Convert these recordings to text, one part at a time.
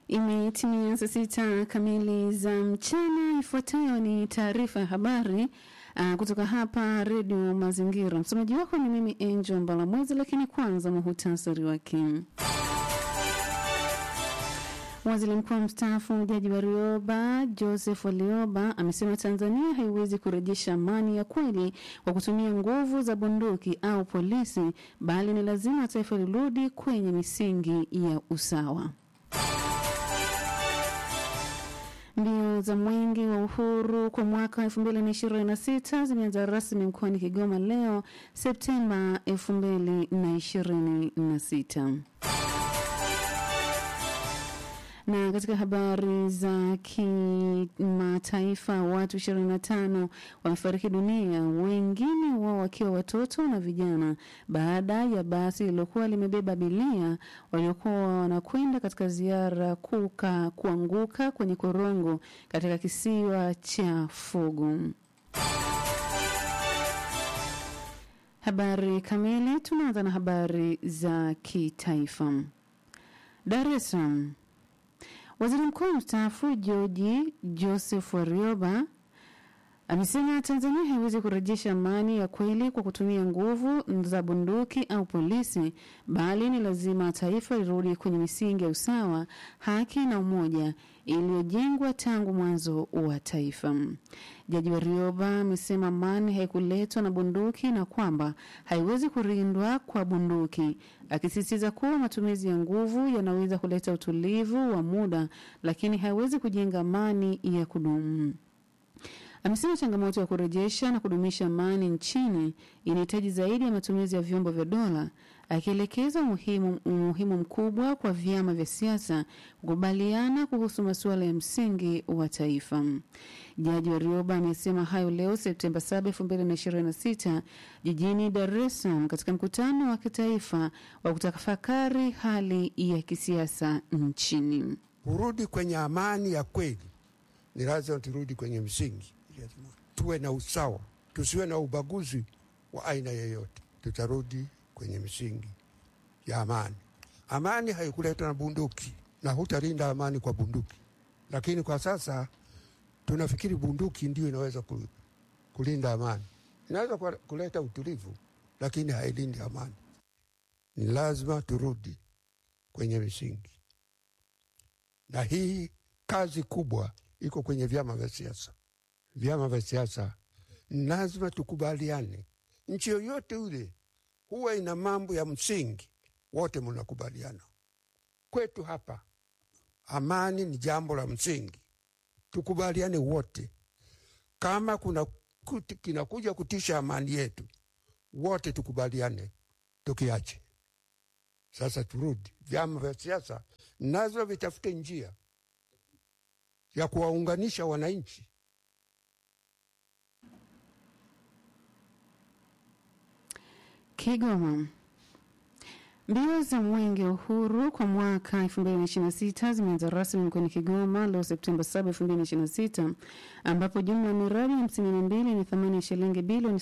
Imetimia saa sita kamili za mchana. Ifuatayo ni taarifa ya habari uh, kutoka hapa Redio Mazingira. Msomaji wako ni mimi Angel Mbalamwezi, lakini kwanza muhutasari wake. Waziri mkuu mstaafu Jaji Warioba Joseph Warioba amesema Tanzania haiwezi kurejesha amani ya kweli kwa kutumia nguvu za bunduki au polisi, bali ni lazima taifa lirudi kwenye misingi ya usawa. Mbio za mwenge wa uhuru kwa mwaka 2026 zimeanza rasmi mkoani Kigoma leo Septemba 2026. Na katika habari za kimataifa, watu 25 wamefariki dunia, wengine wao wakiwa watoto na vijana, baada ya basi lililokuwa limebeba abiria waliokuwa wanakwenda katika ziara kuka kuanguka kwenye korongo katika kisiwa cha Fugu. Habari kamili, tunaanza na habari za kitaifa. Dar es Salaam. Waziri mkuu mstaafu George Joseph Warioba amesema Tanzania haiwezi kurejesha amani ya kweli kwa kutumia nguvu za bunduki au polisi, bali ni lazima taifa lirudi kwenye misingi ya usawa, haki na umoja iliyojengwa tangu mwanzo wa taifa. Jaji Warioba amesema amani haikuletwa na bunduki na kwamba haiwezi kulindwa kwa bunduki, akisisitiza kuwa matumizi ya nguvu yanaweza kuleta utulivu wa muda, lakini haiwezi kujenga amani ya kudumu. Amesema changamoto ya kurejesha na kudumisha amani nchini inahitaji zaidi ya matumizi ya vyombo vya dola, akielekeza umuhimu, umuhimu mkubwa kwa vyama vya siasa kukubaliana kuhusu masuala ya msingi wa taifa. Jaji Warioba amesema hayo leo Septemba 7, 2026 jijini Dar es Salaam katika mkutano wa kitaifa wa kutafakari hali ya kisiasa nchini. Kurudi kwenye amani ya kweli ni lazima turudi kwenye msingi, tuwe na usawa, tusiwe na ubaguzi wa aina yoyote. Tutarudi kwenye misingi ya amani. Amani haikuletwa na bunduki, na hutalinda amani kwa bunduki. Lakini kwa sasa tunafikiri bunduki ndio inaweza kulinda amani. Inaweza kuleta utulivu, lakini hailindi amani. Ni lazima turudi kwenye misingi, na hii kazi kubwa iko kwenye vyama vya siasa. Vyama vya siasa lazima tukubaliane. Nchi yoyote ule huwa ina mambo ya msingi, wote mnakubaliana. Kwetu hapa amani ni jambo la msingi, tukubaliane wote. Kama kuna kuti, kinakuja kutisha amani yetu, wote tukubaliane, tukiache. Sasa turudi, vyama vya siasa nazo vitafute njia ya kuwaunganisha wananchi. Kigoma. Mbio za mwenge wa uhuru kwa mwaka 2026 zimeanza rasmi mkoani Kigoma leo Septemba 7, 2026 ambapo jumla ya miradi 52 yenye thamani ya shilingi bilioni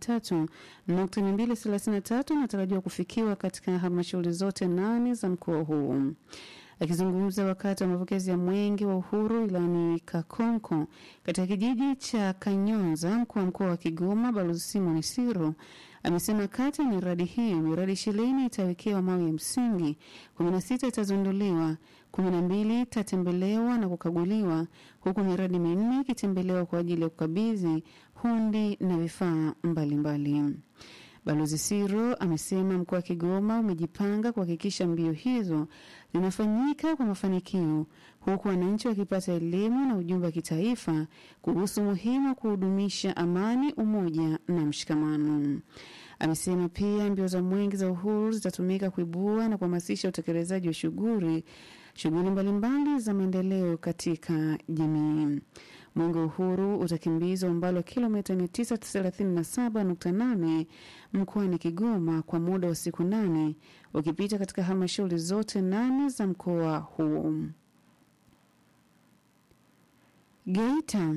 73.233 inatarajiwa kufikiwa katika halmashauri zote nane za mkoa huu. Akizungumza wakati wa mapokezi ya mwenge wa uhuru ilani Kakonko katika kijiji cha Kanyonza, mkuu wa mkoa wa Kigoma Balozi Simon Siro amesema kati ya miradi hiyo miradi ishirini itawekewa mawe ya msingi, kumi na sita itazinduliwa, kumi na mbili itatembelewa na kukaguliwa, huku miradi minne ikitembelewa kwa ajili ya kukabidhi hundi na vifaa mbalimbali. Balozi Siro amesema mkoa wa Kigoma umejipanga kuhakikisha mbio hizo zinafanyika kwa mafanikio huku wananchi wakipata elimu na ujumbe wa kitaifa kuhusu umuhimu wa kuhudumisha amani, umoja na mshikamano. Amesema pia mbio za mwenge za uhuru zitatumika kuibua na kuhamasisha utekelezaji wa shughuli shughuli mbalimbali za maendeleo katika jamii. Mwenge wa Uhuru utakimbizwa umbali wa kilomita 937.8 mkoani Kigoma kwa muda wa siku nane ukipita katika halmashauri zote nane za mkoa huo. Geita.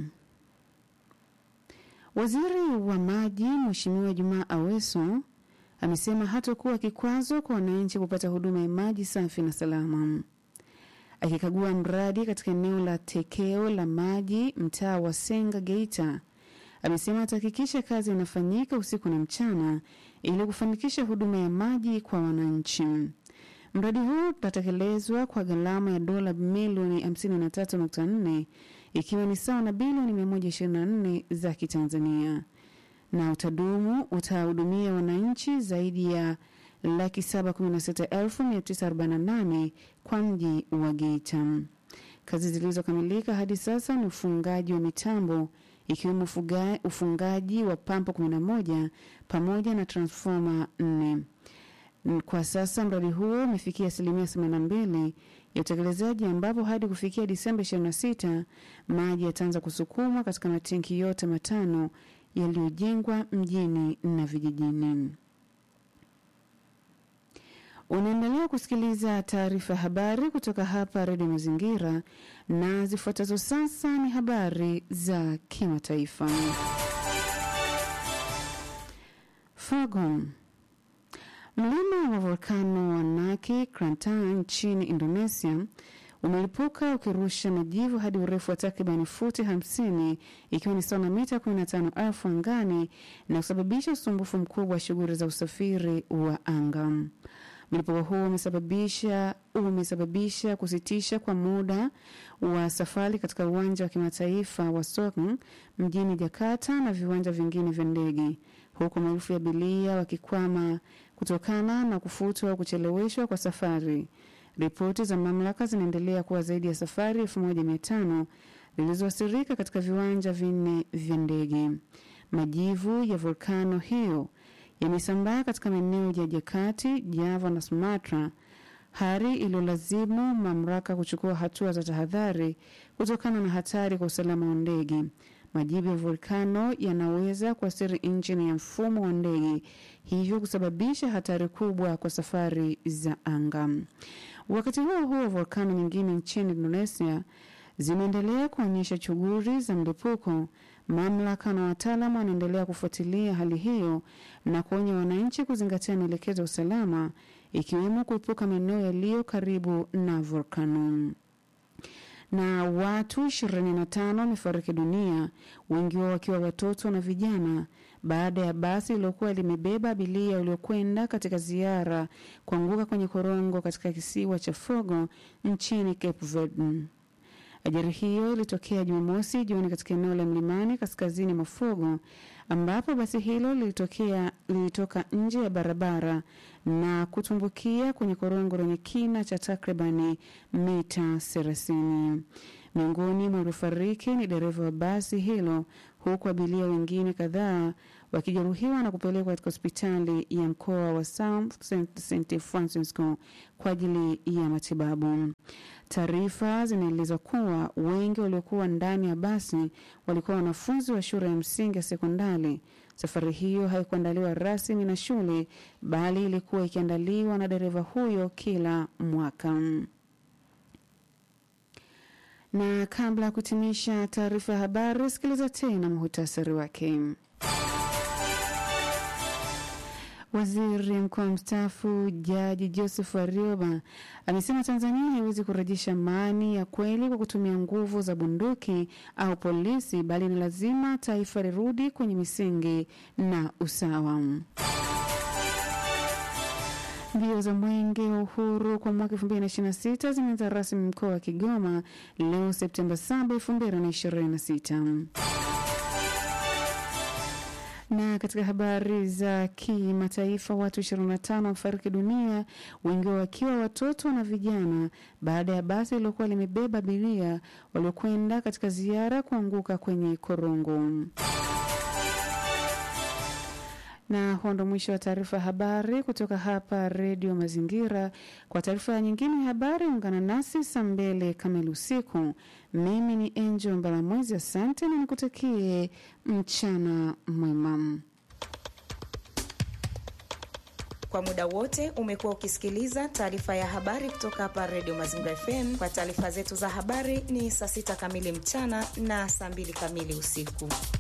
Waziri wa maji Mheshimiwa Jumaa Aweso amesema hatakuwa kikwazo kwa wananchi kupata huduma ya maji safi na salama. Akikagua mradi katika eneo la tekeo la maji mtaa wa Senga Geita, amesema atahakikisha kazi inafanyika usiku na mchana ili kufanikisha huduma ya maji kwa wananchi. Mradi huu utatekelezwa kwa gharama ya dola milioni 53.4 ikiwa ni sawa na bilioni 124 za Kitanzania, na utadumu utahudumia wananchi zaidi ya laki 716,948 kwa mji wa Geita. Kazi zilizokamilika hadi sasa ni ufungaji wa mitambo ikiwemo ufuga- ufungaji wa pampu 11 pamoja na transfoma 4. Kwa sasa mradi huo umefikia asilimia 82 ya utekelezaji ambapo hadi kufikia Disemba 26 maji yataanza kusukumwa katika matenki yote matano yaliyojengwa mjini na vijijini. Unaendelea kusikiliza taarifa ya habari kutoka hapa Redio Mazingira, na zifuatazo sasa ni habari za kimataifa. Fagon Mlima wa volkano wa Naki Krantan nchini Indonesia umelipuka ukirusha majivu hadi urefu wa takribani futi 50 ikiwa ni sawa na mita 15,000 angani na kusababisha usumbufu mkubwa wa shughuli za usafiri wa anga. Mlipuko huo umesababisha umesababisha kusitisha kwa muda wa safari katika uwanja wa kimataifa wa Sokhn mjini Jakarta na viwanja vingine vya ndege, huku maelfu ya abiria wakikwama kutokana na kufutwa au kucheleweshwa kwa safari. Ripoti za mamlaka zinaendelea kuwa zaidi ya safari 1500 zilizoathirika katika viwanja vinne vya ndege. Majivu ya volkano hiyo yamesambaa katika maeneo ya Jakati, Java na Sumatra, hali iliyolazimu mamlaka kuchukua hatua za tahadhari kutokana na hatari kwa usalama wa ndege. Majivu ya volkano yanaweza kuathiri injini ya mfumo wa ndege, hivyo kusababisha hatari kubwa kwa safari za anga. Wakati huo huo, volkano nyingine nchini Indonesia zimeendelea kuonyesha shughuli za mlipuko. Mamlaka na wataalamu wanaendelea kufuatilia hali hiyo na kuonya wananchi kuzingatia maelekezo ya usalama, ikiwemo kuepuka maeneo yaliyo karibu na volkano na watu 25 wamefariki dunia, wengi wao wakiwa watoto na vijana, baada ya basi lililokuwa limebeba abiria waliokwenda katika ziara kuanguka kwenye korongo katika kisiwa cha Fogo nchini Cape Verde. Ajali hiyo ilitokea Jumamosi jioni katika eneo la mlimani kaskazini mwa Fogo ambapo basi hilo lilitokea lilitoka nje ya barabara na kutumbukia kwenye korongo lenye kina cha takribani mita thelathini. Miongoni mwa waliofariki ni dereva wa basi hilo, huku abiria wengine kadhaa wakijeruhiwa na kupelekwa katika hospitali ya mkoa wa South St Francisco kwa ajili ya matibabu. Taarifa zinaeleza kuwa wengi waliokuwa ndani ya basi walikuwa wanafunzi wa shule ya msingi ya sekondari. Safari hiyo haikuandaliwa rasmi na shule, bali ilikuwa ikiandaliwa na dereva huyo kila mwaka. Na kabla ya kutimisha taarifa ya habari, sikiliza tena muhutasari wake. Waziri mkuu mstaafu Jaji Joseph Warioba amesema Tanzania haiwezi kurejesha amani ya kweli kwa kutumia nguvu za bunduki au polisi, bali ni lazima taifa lirudi kwenye misingi na usawa. Mbio za mwenge wa uhuru kwa mwaka 2026 zimeanza rasmi mkoa wa Kigoma leo Septemba 7, 2026. Na katika habari za kimataifa, watu 25 wafariki dunia, wengi wao wakiwa watoto na vijana, baada ya basi lililokuwa limebeba abiria waliokwenda katika ziara kuanguka kwenye korongo. Na huo ndo mwisho wa taarifa ya habari kutoka hapa Redio Mazingira. Kwa taarifa nyingine ya habari, ungana nasi saa mbili kamili usiku. Mimi ni Angel Mbalamwezi, asante na nikutakie mchana mwema. Kwa muda wote umekuwa ukisikiliza taarifa ya habari kutoka hapa Redio Mazingira FM. Kwa taarifa zetu za habari ni saa sita kamili mchana na saa mbili kamili usiku.